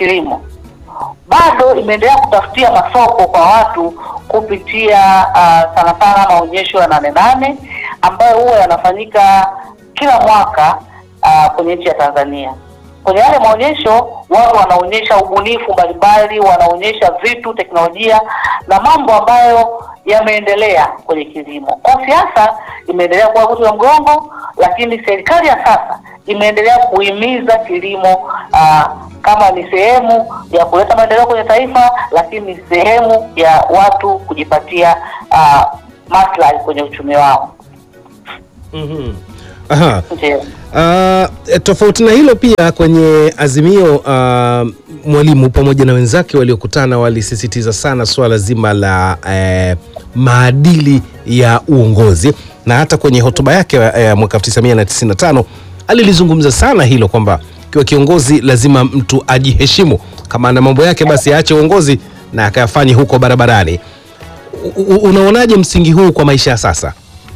kilimo bado imeendelea kutafutia masoko kwa watu kupitia uh, sana sana maonyesho ya nane nane ambayo huwa yanafanyika kila mwaka uh, kwenye nchi ya Tanzania. Kwenye yale maonyesho watu wanaonyesha ubunifu mbalimbali, wanaonyesha vitu, teknolojia na mambo ambayo yameendelea kwenye kilimo. Kwa siasa imeendelea kuwa uti wa mgongo, lakini serikali ya sasa imeendelea kuhimiza kilimo uh, kama ni sehemu ya kuleta maendeleo kwenye taifa, lakini ni sehemu ya watu kujipatia uh, maslahi kwenye uchumi wao. Mhm. Aha. Ndio. Uh, tofauti na hilo pia kwenye azimio uh, mwalimu pamoja na wenzake waliokutana walisisitiza sana suala zima la eh, maadili ya uongozi na hata kwenye hotuba yake eh, mwaka 1995 alilizungumza sana hilo kwamba kiwa kiongozi lazima mtu ajiheshimu, kama ana mambo yake basi aache uongozi na akayafanye huko barabarani. U- u- Unaonaje msingi huu kwa maisha ya sasa?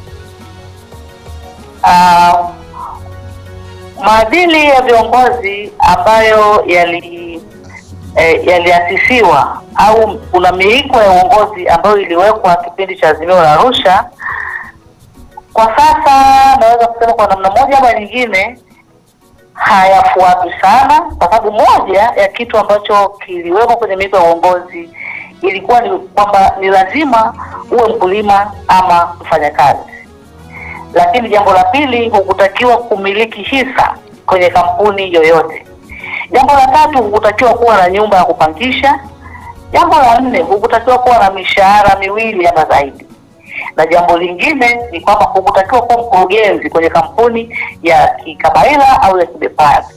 uh, maadili ya viongozi ambayo yali eh, yaliasisiwa au kuna miiko ya uongozi ambayo iliwekwa kipindi cha Azimio la Arusha, kwa sasa naweza kusema kwa namna moja ama nyingine hayafuatwi sana, kwa sababu moja ya kitu ambacho kiliwekwa kwenye miiko ya uongozi ilikuwa ni kwamba ni lazima uwe mkulima ama mfanyakazi lakini jambo la pili hukutakiwa kumiliki hisa kwenye kampuni yoyote. Jambo la tatu hukutakiwa kuwa na nyumba ya kupangisha. Jambo la nne hukutakiwa kuwa na mishahara miwili ama zaidi, na jambo lingine ni kwamba hukutakiwa kuwa mkurugenzi kwenye kampuni ya kikabaila au ya kibepari.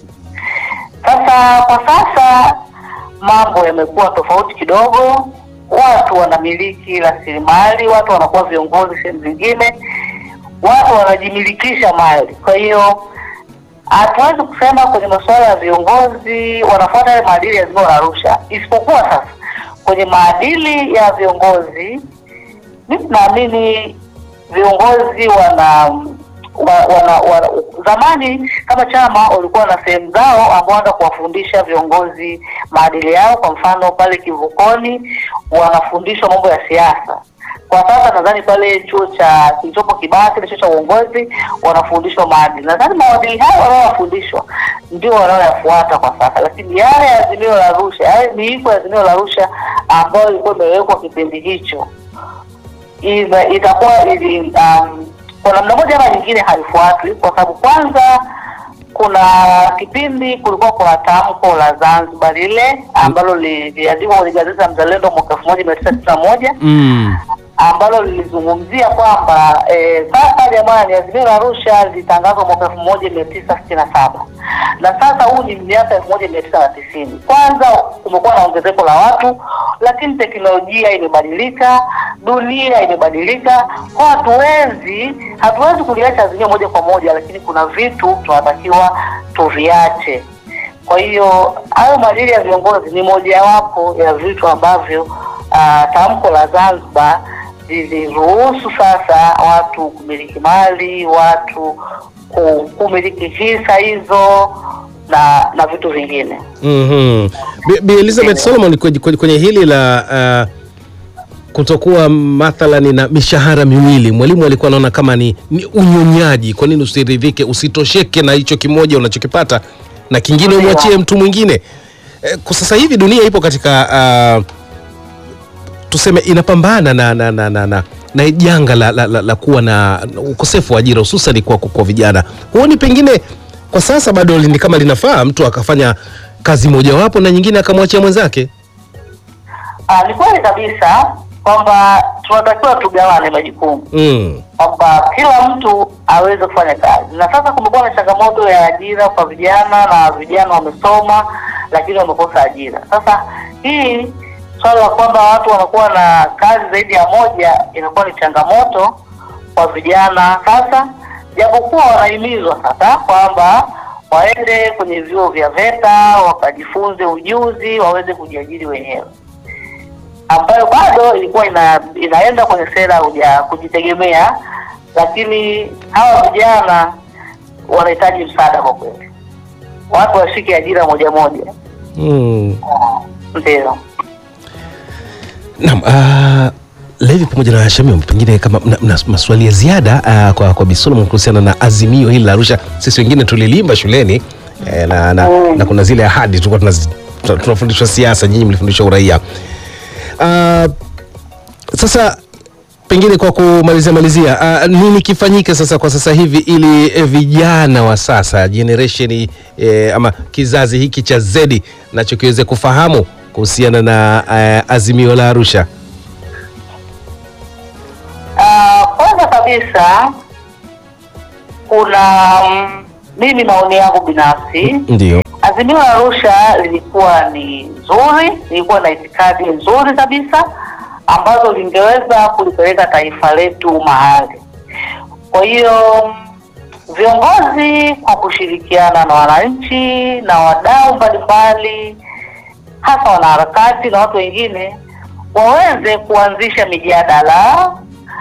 Sasa kwa sasa mambo yamekuwa tofauti kidogo, watu wanamiliki rasilimali, watu wanakuwa viongozi sehemu zingine, watu wanajimilikisha mali. Kwa hiyo hatuwezi kusema kwenye masuala ya viongozi wanafuata yale maadili ya Azimio la Arusha, isipokuwa sasa kwenye maadili ya viongozi, mimi naamini viongozi wana wa, wana, wana, zamani kama chama walikuwa na sehemu zao ambao wanaanza kuwafundisha viongozi maadili yao. Kwa mfano pale Kivukoni wanafundishwa mambo ya siasa. Kwa sasa nadhani pale chuo cha kilichopo Kibaha, kile chuo cha uongozi, wanafundishwa maadili. Nadhani maadili hayo wanaofundishwa ndio wanaoyafuata kwa sasa, lakini yale ya Azimio la Arusha, yale miiko ya Azimio la Arusha ambayo ilikuwa imewekwa kipindi hicho ina- itakuwa ili um, kwa namna moja ama nyingine haifuatwi, kwa sababu kwanza kuna kipindi kulikuwa kuna tamko la Zanzibar lile ambalo liliandikwa kwenye gazeti la Mzalendo mwaka elfu moja mia tisa sitini na moja Mm. ambalo lilizungumzia kwamba eh, sasa jamani, Azimio la Arusha lilitangazwa mwaka elfu moja mia tisa sitini na saba na sasa huu ni miaka elfu moja mia tisa na tisini. Kwanza kumekuwa na ongezeko la watu, lakini teknolojia imebadilika, dunia imebadilika, kwa hatuwezi hatuwezi kuliacha azimio moja kwa moja, lakini kuna vitu tunatakiwa tuviache. Kwa hiyo hayo maadili ya viongozi ni mojawapo ya vitu ambavyo uh, tamko la Zanzibar liliruhusu sasa watu kumiliki mali, watu ku- kumiliki hisa hizo na na vitu vingine. Mhm. Bi- Bi Elizabeth Solomon kwenye, kwenye- kwenye hili la uh, kutokuwa mathalani na mishahara miwili, mwalimu alikuwa anaona kama ni, ni unyonyaji. Kwa nini usiridhike, usitosheke na hicho kimoja unachokipata na kingine Ndio. umwachie mtu mwingine? Eh, kwa sasa hivi dunia ipo katika uh, tuseme inapambana na na na na, na, na janga la, la, la, la kuwa na na ukosefu wa ajira hususan kwa, kwa vijana. Huoni pengine kwa sasa bado ni kama linafaa mtu akafanya kazi mojawapo na nyingine akamwachia mwenzake? Ah, ni kweli kabisa kwamba tunatakiwa tugawane majukumu Mm. kwamba kila mtu aweze kufanya kazi, na sasa kumekuwa na changamoto ya ajira kwa vijana, na vijana wamesoma lakini wamekosa ajira. Sasa hii swala la kwamba watu wanakuwa na kazi zaidi ya moja inakuwa ni changamoto kwa vijana sasa, japokuwa wanahimizwa sasa kwamba waende kwenye vyuo vya VETA wakajifunze ujuzi waweze kujiajiri wenyewe ambayo bado ilikuwa ina, inaenda kwenye sera ya kujitegemea, lakini hawa vijana wanahitaji msaada kwa kweli, watu washike ajira moja moja. Mm. Ndio. Naam, uh, Levi pamoja na Shamim, pengine kama mna, mna maswali ya ziada uh, kwa, kwa Bi Solomon kuhusiana na azimio hili la Arusha. Sisi wengine tulilimba shuleni eh, na, na, na kuna zile ahadi tulikuwa tunazi- tuna- tunafundishwa siasa, nyinyi mlifundishwa uraia. Uh, sasa pengine kwa kumalizia malizia, uh, nini kifanyike sasa kwa sasa hivi ili eh, vijana wa sasa generation eh, ama kizazi hiki cha Z nacho kiweze kufahamu kuhusiana na eh, azimio la Arusha? Ah, Kwanza kabisa kuna mm, mimi maoni yangu binafsi Ndio. Azimio la Arusha lilikuwa ni nzuri, lilikuwa na itikadi nzuri kabisa ambazo lingeweza kulipeleka taifa letu mahali. Kwa hiyo viongozi kwa kushirikiana na wananchi na wadau mbalimbali, hasa wanaharakati na watu wengine, waweze kuanzisha mijadala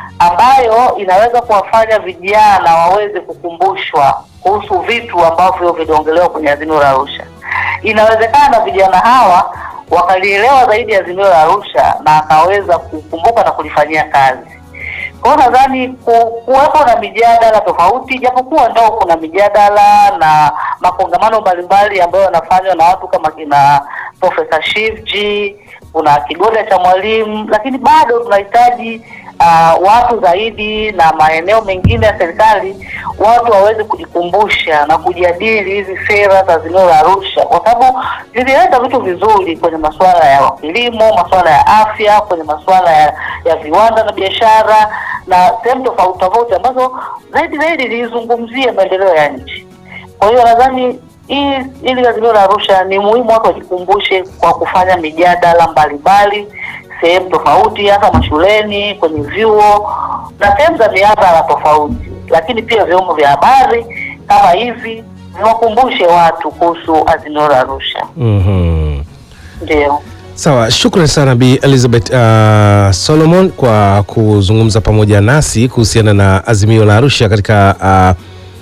ambayo inaweza kuwafanya vijana waweze kukumbushwa kuhusu vitu ambavyo viliongelewa kwenye azimio la Arusha. Inawezekana vijana hawa wakalielewa zaidi azimio la Arusha na akaweza kukumbuka na kulifanyia kazi. Kwa hiyo nadhani ku- kuwepo na mijadala tofauti, japokuwa ndo kuna mijadala na makongamano mbalimbali ambayo yanafanywa na watu kama kina Profesa Shivji, kuna kigoda cha mwalimu, lakini bado tunahitaji uh, watu zaidi na maeneo mengine ya serikali, watu waweze kujikumbusha na kujadili hizi sera za azimio la Arusha, kwa sababu zilileta vitu vizuri kwenye masuala ya kilimo, masuala ya afya, kwenye masuala ya, ya viwanda na biashara na sehemu tofauti tofauti ambazo zaidi zaidi zilizungumzia maendeleo ya nchi. Kwa hiyo nadhani hii ili azimio la Arusha ni muhimu watu wajikumbushe kwa kufanya mijadala mbalimbali sehemu tofauti, hasa mashuleni, kwenye vyuo na sehemu za mihadhara tofauti, lakini pia vyombo vya habari kama hivi viwakumbushe watu kuhusu azimio la Arusha. Mhm. Ndio. Sawa, shukrani sana Bi Elizabeth uh, Solomon kwa kuzungumza pamoja nasi kuhusiana na azimio la Arusha katika uh,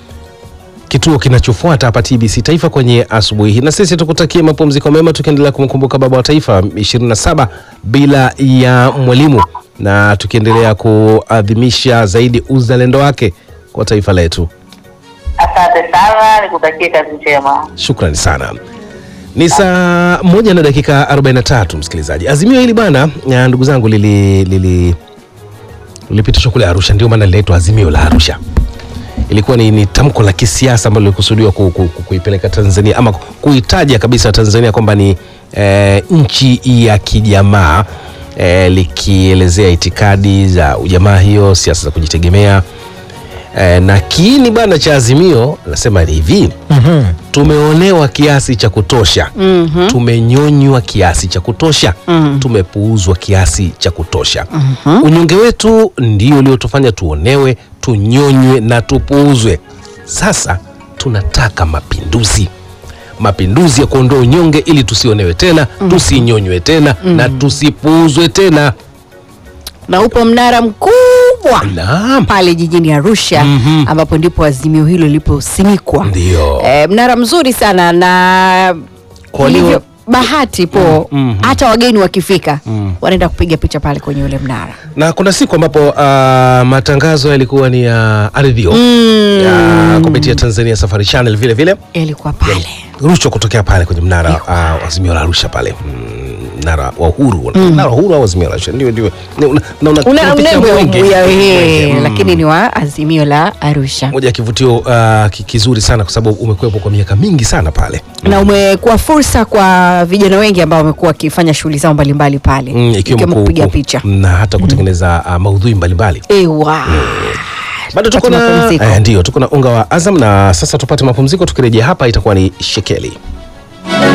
kituo kinachofuata hapa TBC Taifa kwenye asubuhi hii, na sisi tukutakie mapumziko mema, tukiendelea kumkumbuka baba wa taifa 27 bila ya mwalimu, na tukiendelea kuadhimisha zaidi uzalendo wake kwa taifa letu. Asante sana, nikutakie kazi njema. Shukrani sana. Ni saa moja na dakika 43, msikilizaji. Azimio hili bwana, ya ndugu zangu, lili lili lilipitishwa kule Arusha, ndio maana linaitwa azimio la Arusha. Ilikuwa ni, ni tamko la kisiasa ambalo lilikusudiwa ku, ku, ku, kuipeleka Tanzania ama kuitaja kabisa Tanzania kwamba ni eh, nchi ya kijamaa eh, likielezea itikadi za ujamaa hiyo, siasa za kujitegemea eh, na kiini bana cha azimio nasema ni hivi tumeonewa kiasi cha kutosha Mhm. tumenyonywa kiasi cha kutosha Mhm. tumepuuzwa kiasi cha kutosha unyonge wetu ndio uliotufanya tuonewe tunyonywe na tupuuzwe sasa tunataka mapinduzi mapinduzi ya kuondoa unyonge ili tusionewe tena tusinyonywe tena na tusipuuzwe tena na upo mnara mkubwa naam pale jijini Arusha Mhm. ambapo ndipo azimio hilo liliposimikwa. ndio E, mnara mzuri sana na Kwa walio- ilivyo bahati po Mm, mhm. hata wageni wakifika Mm. wanaenda kupiga picha pale kwenye ule mnara na kuna siku ambapo uh, matangazo yalikuwa ni ya ardhio mm. ya kupitia Tanzania Safari Channel vile vile yalikuwa pale rushwa kutokea pale kwenye mnara uh, wa azimio la Arusha pale Mm, mnara wa uhuru mnara wa uhuru au azimio la Arusha ndio ndio Ni- una- na una- una unapitia mnembo mwenge. ya Mwenge, mm. mm. lakini ni wa azimio la Arusha moja ya kivutio uh, ki- kizuri sana kwa sababu umekuwepo kwa miaka mingi sana pale na umekuwa fursa kwa vijana wengi ambao wamekuwa wakifanya shughuli zao mbalimbali pale Mm, ikiwemo ku- kupiga ku- picha na hata kutengeneza uh, maudhui mbalimbali ewa bado tuko Tupate na mapumziko. eh, ndio tuko na unga wa Azam na sasa tupate mapumziko tukirejea hapa itakuwa ni shekeli